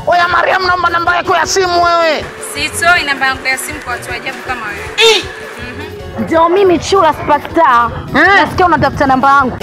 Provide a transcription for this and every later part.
Oya Mariam, naomba namba yako ya simu wewe. Sitoi namba yangu ya simu kwa watu ajabu kama wewe. Ndio mimi Chula Superstar. Nasikia unatafuta namba yangu.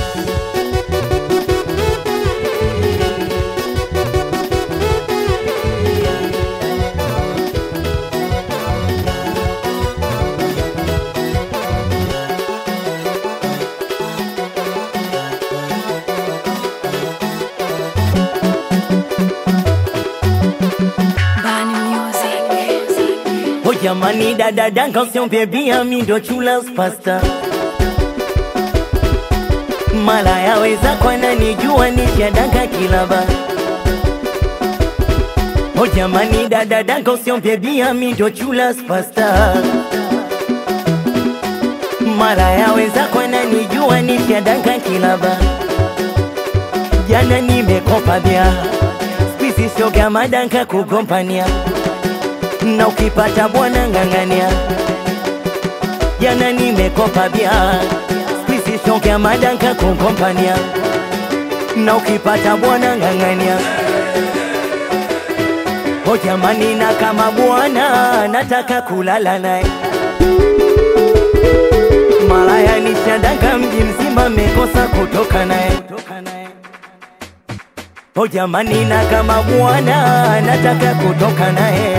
Oh jamani dada danga usiombe bia mi ndo chula pasta mala yaweza kwana nijua nishadanga kilaba Oh jamani dada danga usiombe bia mi ndo chula pasta mala yaweza kwana nijua nishadanga kilaba jana nimekopa bia spisi shoga madanka kugompania na ukipata bwana ng'ang'ania. Jana nimekopa bia spisi shokea madanka kukompania, na ukipata bwana ng'ang'ania. O jamani, na kama bwana nataka kulala naye malaya nishadanga mji mzima mekosa kutoka naye O jamani, na kama bwana nataka kutoka naye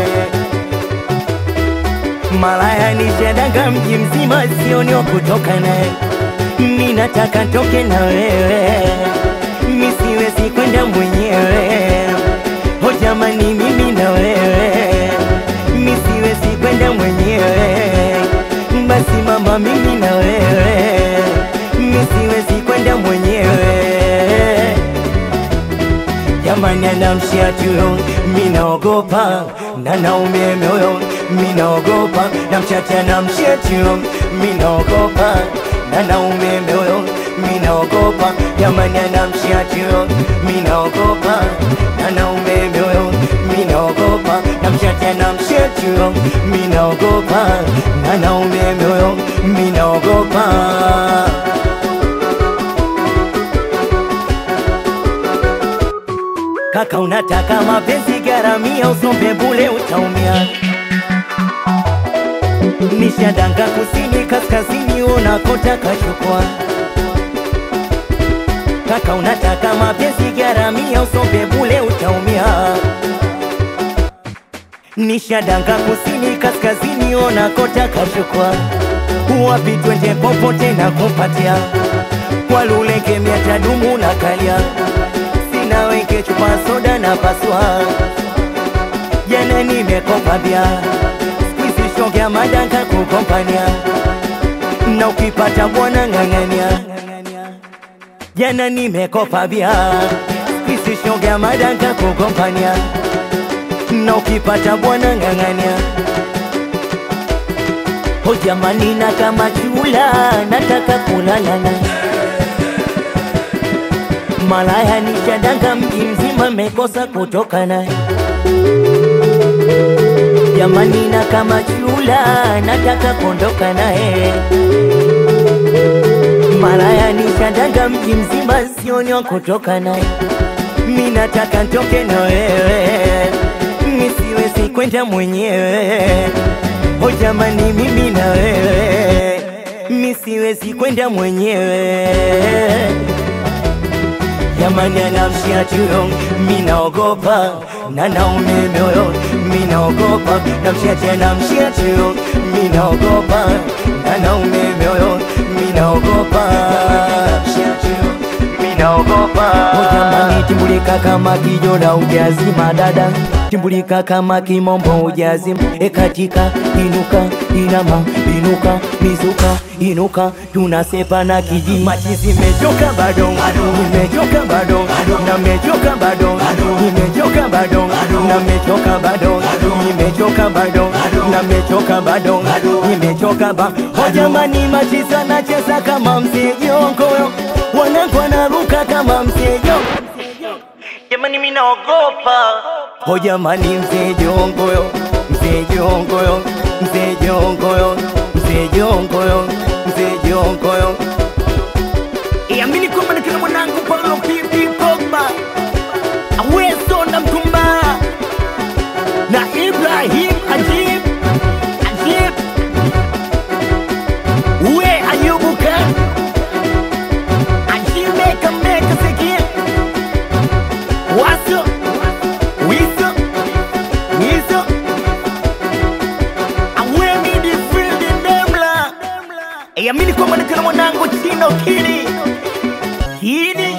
malaya nishadanga mji mzima sioni wa kutoka naye mi nataka toke na wewe mi siwezi kwenda mwenyewe o jamani mimi na wewe mi siwezi kwenda mwenyewe basi mama mimi na wewe mi siwezi kwenda mwenyewe jamani anamshia tuyo minaogopa na naume moyo minaogopa namchacha namshia tuyo minaogopa na naume moyo minaogopa jamani anamshia tuyo minaogopa na naume moyo minaogopa namchacha namshia tuyo minaogopa na naume moyo minaogopa Kaka unataka mapenzi garamia, usombe bule utaumia. Nishadanga kusini kaskazini, unakotaka chukua. Kaka unataka mapenzi garamia, usombe bule utaumia. Nishadanga kusini kaskazini, unakotaka chukua. Wapi twende popote na kupatia kwa lule kemia tadumu na kalia sina weke chupa soda na paswa jana nimekopa bia squeeze shogea madanka kukompania na ukipata bwana ng'ang'ania jana nimekopa bia squeeze shogea madanka kukompania na ukipata bwana ng'ang'ania o jamani na kama chula nataka kulala naye malaya nishadanga mji mzima mekosa kutoka naye jamani na kama chula nataka kuondoka naye malaya nishadanga mji mzima sioni wa kutoka naye mi nataka ntoke na wewe mi siwezi kwenda mwenyewe o jamani mimi na wewe mi siwezi kwenda mwenyewe jamani anamshia tuyo minaogopa na naume moyo minaogopa namshia tena mshia tuyo minaogopa na naume moyo minaogopa Mshia tuyo, minaogopa O jamani timbulika kama kijola ujazima dada timbulika kama kimombo ujazima ekatika inuka inama inuka mizuka inuka tunasepa na kijiji machizi mechoka bado nimechoka bado na mechoka bado nimechoka bado na mechoka bado nimechoka bado na mechoka bado nimechoka ba o jamani machizi anacheza kama msejongoyo wanangu wanaruka kama msejo jamani mimi naogopa o jamani mzee jongoyo mzee jongoyo mzee jongoyo mzee jongoyo mzee jongoyo Iamini kwamba ni kina mwanangu Paulo Pipi Pogba aweso na mtumba Yo, Kidi. Kidi.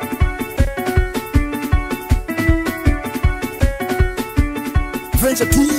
Venture 2